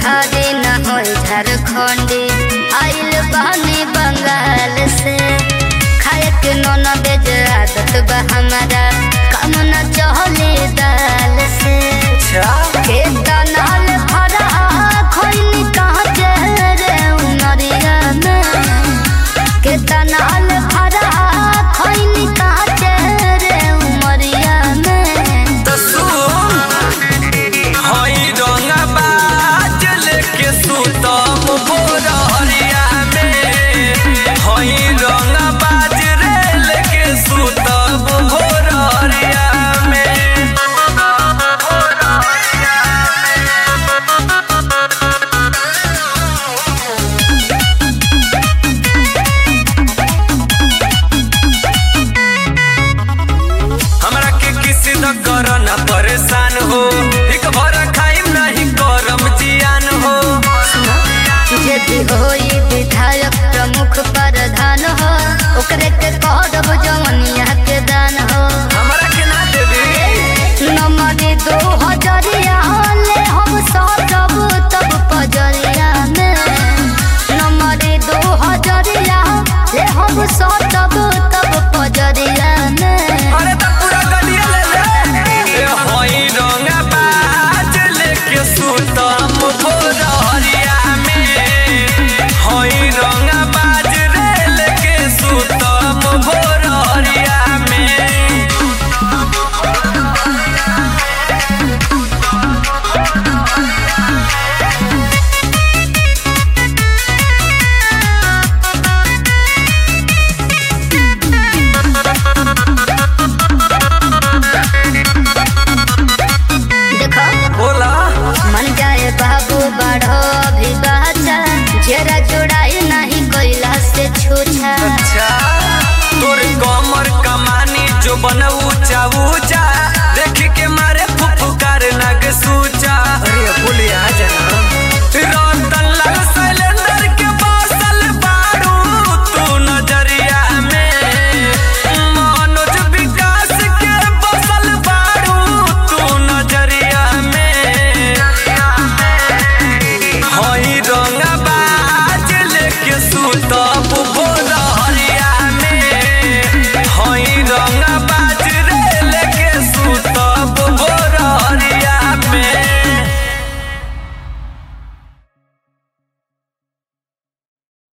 बिहारी न हो झारखंडी आइल बहनी बंगाल से खाए के नौन बेज आदत बा हमारा काम न चहले दाल से के तनाल भरा खोइनी कहाँ चेहरे उनरिया में के तनाल भरा खोइनी कहाँ चेहरे उमरिया में त सुन हई रंगबाज लेके सुतम भोरहरिया में हई रंगबाज रे लेके सुतम भोरहरिया में हमरा के किसी न कर न परेशान हो एक भर खाइम नहीं करम जियान हो यदि होई विधायक प्रमुख प्रधान हो ओकरे के कह